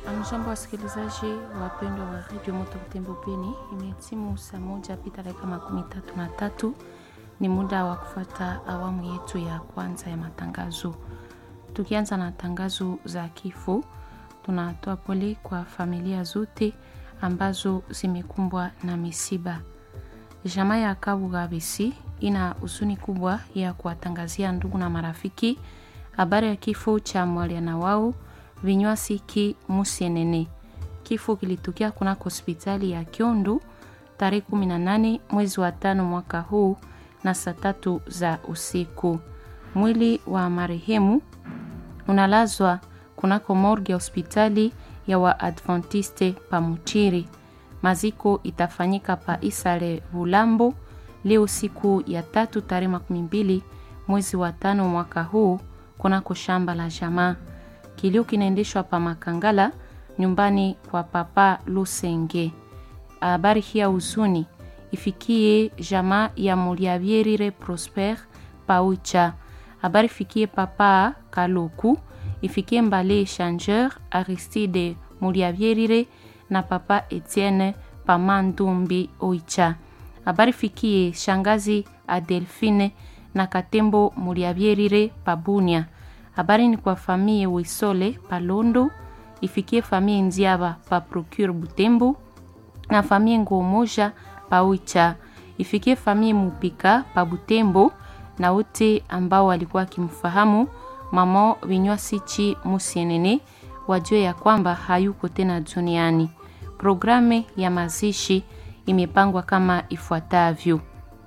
Mjambo wasikilizaji wapendwa wa redio Moto Butembo Beni, imetimu saa moja pita dakika makumi tatu na tatu. Ni muda wa kufuata awamu yetu ya kwanza ya matangazo. Tukianza na tangazo za kifo, tunatoa pole kwa familia zote ambazo zimekumbwa na misiba. Jamaa ya Kabuga Besi ina huzuni kubwa ya kuwatangazia ndugu na marafiki habari ya kifo cha mwaliana wao Vinywasiki Musienene. Kifo kilitokea kunako hospitali ya Kiondu tarehe 18 mwezi wa tano mwaka huu na saa tatu za usiku. Mwili wa marehemu unalazwa kunako morgue ya hospitali ya Waadventiste Pamuchiri. Maziko itafanyika pa Isale Bulambo leo siku ya tatu tarehe makumi mbili mwezi wa tano mwaka huu kunako shamba la jamaa. Kilio kinaendeshwa pa Makangala nyumbani kwa Papa Lusenge. Habari hii ya huzuni ifikie jamaa ya Muliavierire Prosper Paucha. Habari fikie Papa Kaloku, ifikie Mbale Changeur Aristide Muliavierire na Papa Etienne Pamandumbi Oicha. Habari fikie shangazi Adelphine na Katembo Muliavierire Pabunia. Habari ni kwa famille Wisole Palondo, ifikie famille Nziaba pa Procure Butembo na famille Ngomoja pa Ucha, ifikie famille Mupika pa Butembo na wote ambao walikuwa wakimfahamu mama Vinywasichi Musienene wajue ya kwamba hayuko tena duniani. Programu ya mazishi imepangwa kama ifuatavyo: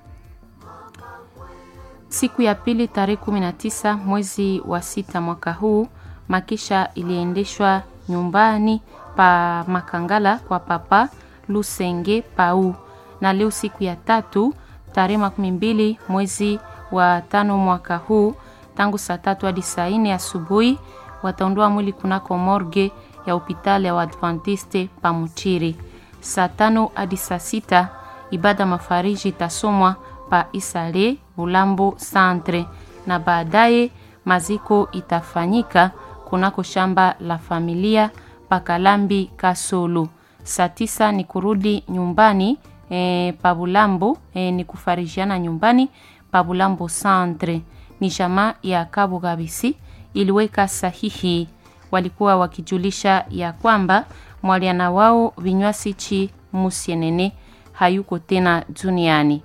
Siku ya pili tarehe 19 mwezi wa sita mwaka huu, makisha iliendeshwa nyumbani pa Makangala kwa Papa Lusenge Pau, na leo siku ya tatu tarehe makumi mbili mwezi wa tano mwaka huu, tangu saa tatu hadi saa nne asubuhi wataondoa mwili kunako morgue ya hospitali ya Waadventiste Pamuchiri. Saa tano hadi saa sita ibada mafariji itasomwa pa Isale Bulambo Centre na baadaye maziko itafanyika kunako shamba la familia Pakalambi Kasolo. Saa tisa ni kurudi nyumbani e, pa Bulambo e, ni kufarijiana nyumbani pa Bulambo Centre. Ni jamaa ya Kabu Gabisi iliweka sahihi, walikuwa wakijulisha ya kwamba mwaliana wao Vinywasichi Musienene hayuko tena duniani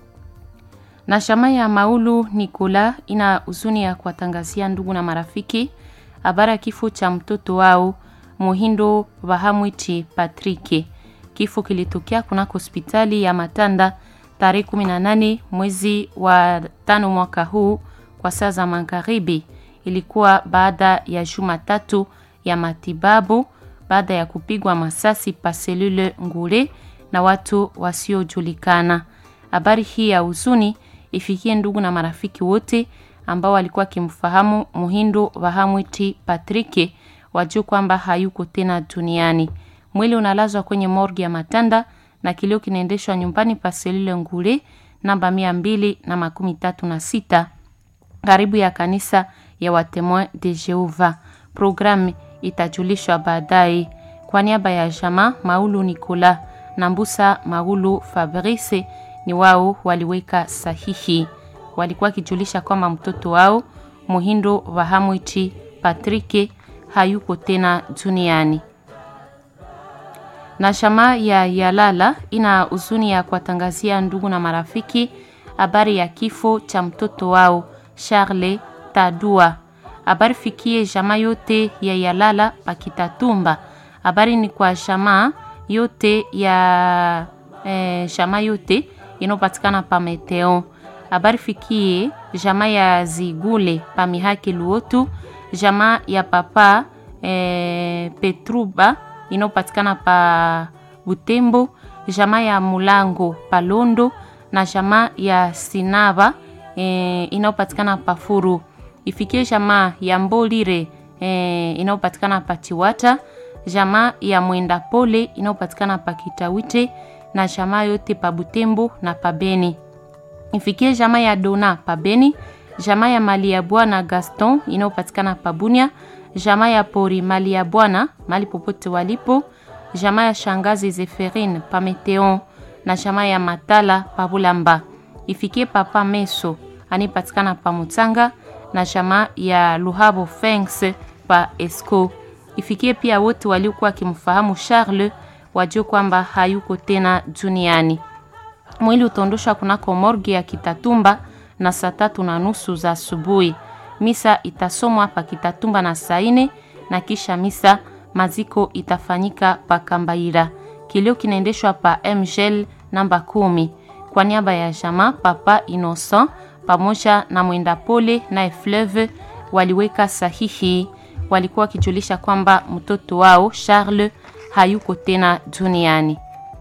na shama ya Maulu Nikola ina huzuni ya kuwatangazia ndugu na marafiki habari ya kifo cha mtoto wao Muhindo Bahamwiti Patrike. Kifo kilitokea kunako hospitali ya Matanda tarehe 18 mwezi wa tano mwaka huu kwa saa za magharibi. Ilikuwa baada ya juma tatu ya matibabu baada ya kupigwa masasi pa selule ngule na watu wasiojulikana. Habari hii ya huzuni ifikie ndugu na marafiki wote ambao walikuwa wakimfahamu Muhindo Vahamwiti Patrike wajue kwamba hayuko tena duniani. Mwili unalazwa kwenye morgi ya Matanda na kilio kinaendeshwa nyumbani pa selule ngule namba mia mbili na makumi tatu na sita karibu ya kanisa ya Watemoin de Jehova. Programu itajulishwa baadaye. Kwa niaba ya jama Maulu Nikola na Mbusa Maulu Fabrice ni wao waliweka sahihi. Walikuwa wakijulisha kwamba mtoto wao Muhindo Vahamwiti Patrike hayuko tena duniani. Na shama ya Yalala ina huzuni ya kuwatangazia ndugu na marafiki habari ya kifo cha mtoto wao Charles Tadua. Habari fikie jamaa yote ya Yalala Pakitatumba. Habari ni kwa jamaa yote ya eh, jamaa yote inayopatikana pa Meteo. Habari fikie jamaa ya Zigule pa Mihaki Luotu, jamaa ya papa e, Petruba inayopatikana pa Butembo, jamaa ya Mulango pa Londo na jamaa ya Sinava e, inayopatikana pa Furu. Ifikie jamaa ya Mbolire e, inayopatikana pa Chiwata, jamaa ya Mwenda Pole inayopatikana pa Kitawite na jamaa yote pa Butembo na pa Beni. Ifikie jamaa ya Dona pa Beni, jamaa ya Mali ya Bwana Gaston inayopatikana pa Bunia, jamaa ya pori mali ya bwana mali popote walipo, jamaa ya shangazi Zeferine Pameteon na jamaa ya Matala Pabulamba. Ifikie papa Meso anipatikana pa Mutanga na jamaa ya Luhabo Fengs pa Esco. Ifikie pia wote waliokuwa wakimfahamu Charles wajue kwamba hayuko tena duniani. Mwili utaondoshwa kunako morgi ya Kitatumba na saa tatu na nusu za asubuhi. Misa itasomwa hapa Kitatumba na saa ine na kisha misa maziko itafanyika pa Kambaira. Kilio kinaendeshwa pa MGL namba kumi kwa niaba ya jama Papa Innocent pamoja na mwenda pole na Fleuve waliweka sahihi. Walikuwa wakijulisha kwamba mtoto wao Charles hayuko tena duniani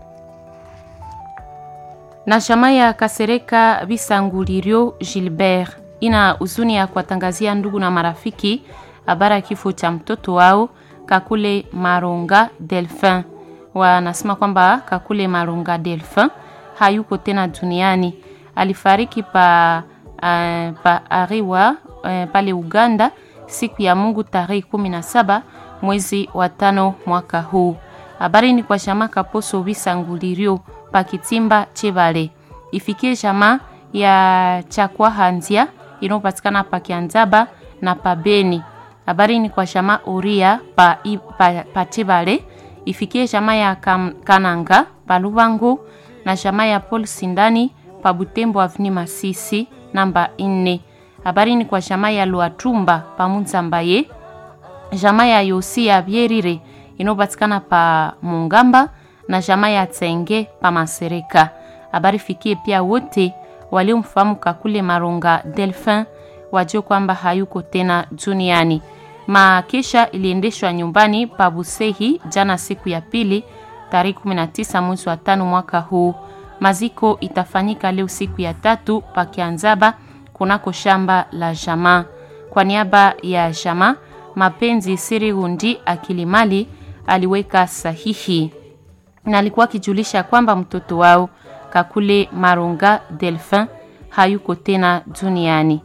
na chama ya Kasereka Bisangulirio Gilbert ina huzuni ya kuwatangazia ndugu na marafiki habari ya kifo cha mtoto wao Kakule Maronga Delphin. Wanasema kwamba Kakule Maronga Delphin hayuko tena duniani, alifariki pa, uh, pa Ariwa uh, pale Uganda siku ya Mungu tarehe 17 mwezi wa tano mwaka huu. Habari ni kwa chama Kaposo Bisangulirio pakitimba Chebale ifikie jamaa ya chakwa hanzia inayopatikana pa Kianzaba na pabeni. Habari ni kwa jamaa Uria pa, pa, pa Chebale ifikie jamaa ya kam, Kananga pa Lubangu na jamaa ya Paul Sindani pa Butembo avni Masisi namba ine. Habari ni kwa jamaa ya Luatumba pa Munzambaye jamaa ya Yosi ya Bierire inayopatikana pa Mungamba na jamaa ya Tsenge pa Masereka. Habari fikie pia wote waliomfahamu Kakule Maronga Delphin wajue kwamba hayuko tena duniani. Makesha iliendeshwa nyumbani pa Busehi jana siku ya pili tarehe 19 mwezi wa tano mwaka huu. Maziko itafanyika leo siku ya tatu pa Kianzaba kunako shamba la jamaa. Kwa niaba ya jamaa Mapenzi Siri Hundi Akilimali aliweka sahihi na alikuwa akijulisha kwamba mtoto wao Kakule Maronga Delphin hayuko tena duniani.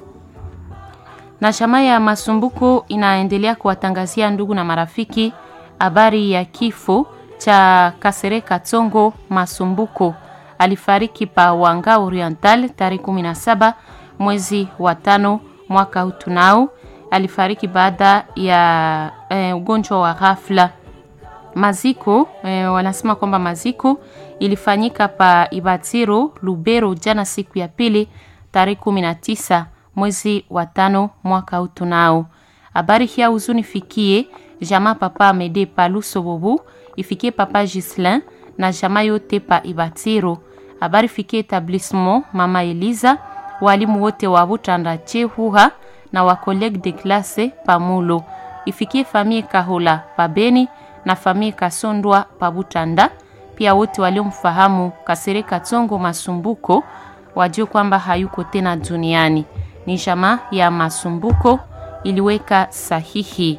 Na chama ya Masumbuko inaendelea kuwatangazia ndugu na marafiki habari ya kifo cha Kasereka Tsongo Masumbuko. Alifariki pa Wanga Oriental tarehe 17 mwezi wa tano mwaka huu tunao. Alifariki baada ya eh, ugonjwa wa ghafla maziko eh, wanasema kwamba maziko ilifanyika pa Ibatiro Lubero jana siku ya pili tarehe 19 mwezi wa tano mwaka huu tunao. Habari hii huzuni fikie jamaa papa Amede pa Lusobobu, ifikie papa Gislin na jamaa yote pa Ibatiro. Habari fikie etablissement mama Eliza, walimu wote wa Butanda Chehuha na wa collègue de classe pa Mulo. Ifikie famille Kahola pa Beni na famille Kasondwa Pabutanda. Pia wote waliomfahamu Kasereka Tsongo Masumbuko wajue kwamba hayuko tena duniani. Ni jamaa ya Masumbuko iliweka sahihi.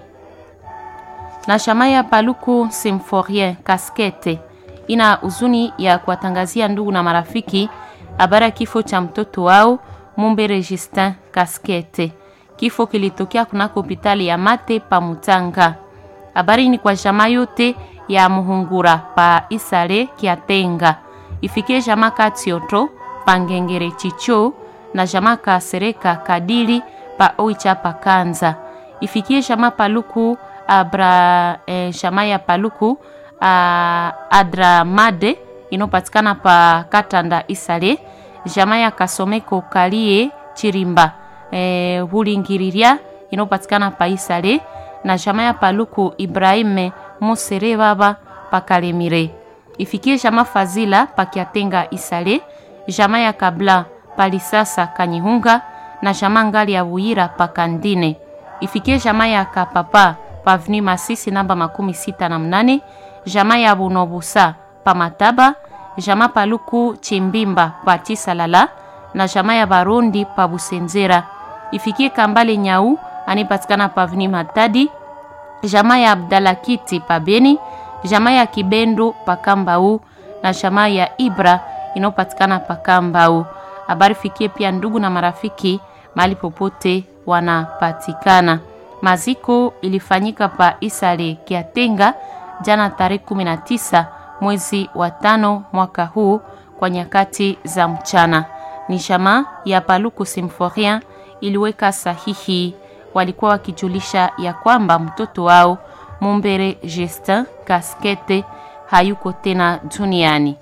Na jamaa ya Paluku Symphorien Kaskete ina huzuni ya kuwatangazia ndugu na marafiki habari ya kifo cha mtoto wao Mumbe Registin Kaskete. Kifo kilitokea kunako hospitali ya Mate pa Mutanga. Habari ni kwa jamaa yote ya Muhungura pa Isale Kiatenga, ifikie jamaa Katioto pa Ngengere Chicho na jamaa Kasereka Kadili pa Oicha pa Kanza, ifikie jamaa Paluku abra eh, jamaa ya Paluku a, Adramade inopatikana pa Katanda Isale, jamaa ya Kasomeko Kalie Chirimba eh, Hulingiriria inopatikana pa Isale na jamaa ya Paluku Ibrahime Musere baba pakalemire ifikie jamaa Fazila pakiatenga Isale, jamaa ya Kabla palisasa Kanyihunga na jamaa ngali ya Buira pakandine ifikie jamaa ya Kapapa pavni Masisi namba makumi sita na mnane jamaa ya Bunobusa pamataba jamaa Paluku Chimbimba patisalala na jamaa ya Barundi pa Busenzera ifikie Kambale Nyau anipatikana pavni Matadi jamaa ya Abdalakiti pa Beni jamaa ya Kibendo pa Kambau na jamaa ya Ibra inayopatikana pa Kambau. Habari fikie pia ndugu na marafiki mahali popote wanapatikana. Maziko ilifanyika pa Isale Kiatenga jana tarehe 19 mwezi wa tano mwaka huu kwa nyakati za mchana. Ni jamaa ya Paluku Symphorien iliweka sahihi, walikuwa wakijulisha ya kwamba mtoto wao Mumbere Justin Kaskete hayuko tena duniani.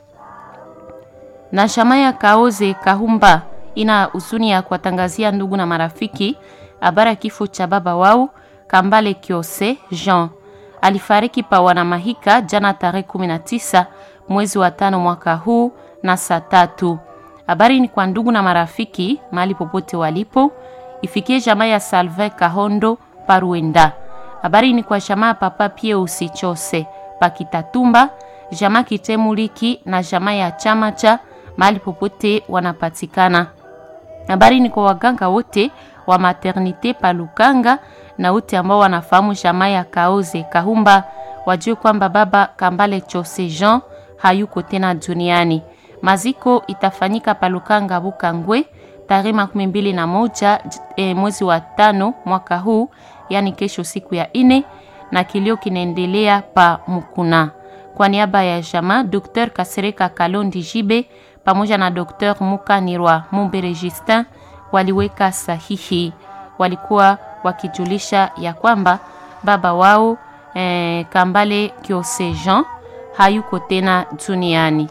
Na jamaa ya Kaoze Kahumba ina huzuni ya kuwatangazia ndugu na marafiki habari ya kifo cha baba wao Kambale Kiose Jean alifariki pa Wanamahika jana tarehe 19 mwezi wa tano mwaka huu na saa tatu. Habari ni kwa ndugu na marafiki mahali popote walipo, ifikie jamaa ya Salve Kahondo Paruenda. Habari ni kwa jamaa Papa Pie Usichose Pakitatumba, jamaa Kitemuliki na jamaa ya chama cha mahali popote wanapatikana. Habari ni kwa waganga wote wa maternite Palukanga na wote ambao wanafahamu jamaa ya Kaoze Kahumba wajue kwamba baba Kambale Chose Jean hayuko tena duniani. Maziko itafanyika Palukanga Bukangwe tarehe makumi mbili na moja e, mwezi wa tano mwaka huu, yani kesho siku ya ine, na kilio kinaendelea pa Mukuna. Kwa niaba ya jamaa Dr. Kasereka Kalondi Jibe pamoja na Dr. Mukanirwa Mumbere Justin waliweka sahihi, walikuwa wakijulisha ya kwamba baba wao eh, Kambale Kiose Jean hayuko tena duniani.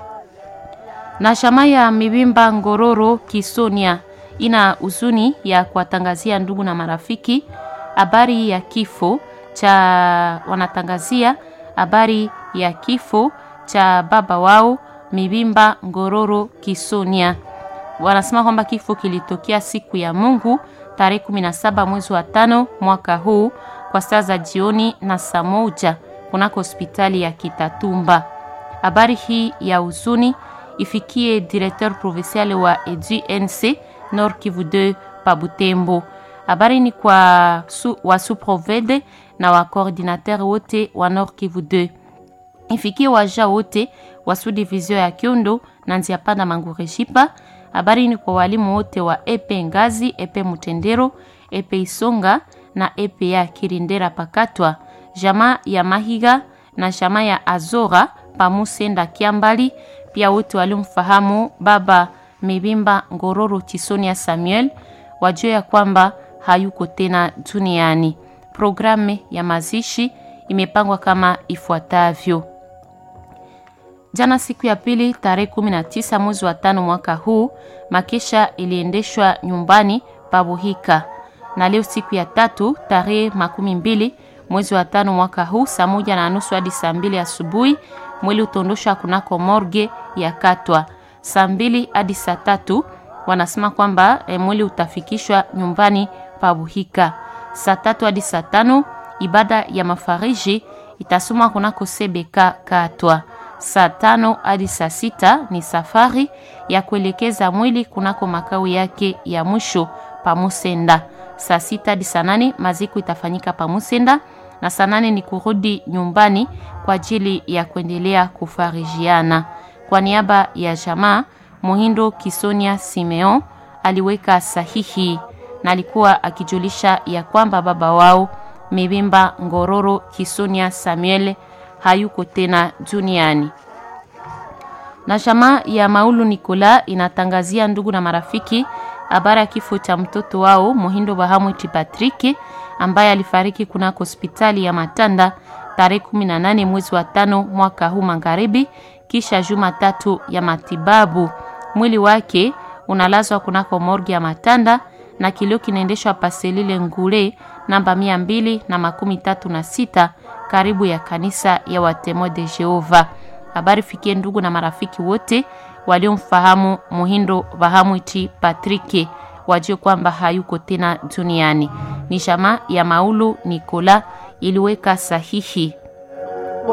Na shama ya Mibimba Ngororo Kisonia ina huzuni ya kuwatangazia ndugu na marafiki habari ya kifo cha wanatangazia habari ya kifo cha baba wao Mibimba Ngororo Kisonia. Wanasema kwamba kifo kilitokea siku ya Mungu tarehe 17 mwezi wa tano mwaka huu kwa saa za jioni na saa moja kunako hospitali ya Kitatumba. Habari hii ya huzuni ifikie directeur provincial wa EDUNC Nord Kivu 2 pa Butembo. Habari ni kwa su, wa suprovede na wa coordinateur wote wa Nord Kivu 2 ifikie waja wote wa subdivision ya Kiondo na Nziapanda Mangureshipa. Habari ni kwa walimu wote wa epe Ngazi, epe Mutendero, epe Isonga na epe ya Kirindera Pakatwa, jamaa ya Mahiga na jamaa ya Azora pamusenda Kiambali, pia wote walimfahamu baba Mibimba Ngororo Tisonia Samuel wajua ya kwamba hayuko tena duniani. Programu ya mazishi imepangwa kama ifuatavyo. Jana siku ya pili tarehe 19 mwezi wa tano mwaka huu, makesha iliendeshwa nyumbani Pabuhika, na leo siku ya tatu tarehe makumi mbili mwezi wa tano mwaka huu saa moja na nusu hadi saa mbili asubuhi mwili utondoshwa kunako morgue ya Katwa. Saa mbili hadi saa tatu wanasema kwamba e, mwili utafikishwa nyumbani Pabuhika. Saa tatu hadi saa tano ibada ya mafariji itasomwa kunako Sebeka Katwa. Saa tano hadi saa sita ni safari ya kuelekeza mwili kunako makao yake ya mwisho Pamusenda. Saa sita hadi saa nane maziko itafanyika Pamusenda na saa nane ni kurudi nyumbani kwa ajili ya kuendelea kufarijiana. Kwa niaba ya jamaa, Muhindo Kisonia Simeon aliweka sahihi na alikuwa akijulisha ya kwamba baba wao Mibimba Ngororo Kisonia Samuel hayuko tena duniani. Na jamaa ya Maulu Nikola inatangazia ndugu na marafiki habari ya kifo cha mtoto wao Muhindo Bahamwiti Patrick ambaye alifariki kunako hospitali ya Matanda tarehe 18 mwezi wa tano mwaka huu magharibi, kisha juma tatu ya matibabu. Mwili wake unalazwa kunako morgi ya Matanda na kilio kinaendeshwa paselile ngule namba mia mbili na makumi tatu na sita karibu ya kanisa ya Watemo de Jehova. Habari fikie ndugu na marafiki wote waliomfahamu Muhindo Bahamwiti Patrick wajue kwamba hayuko tena duniani. Ni jamaa ya Maulu Nikola iliweka sahihi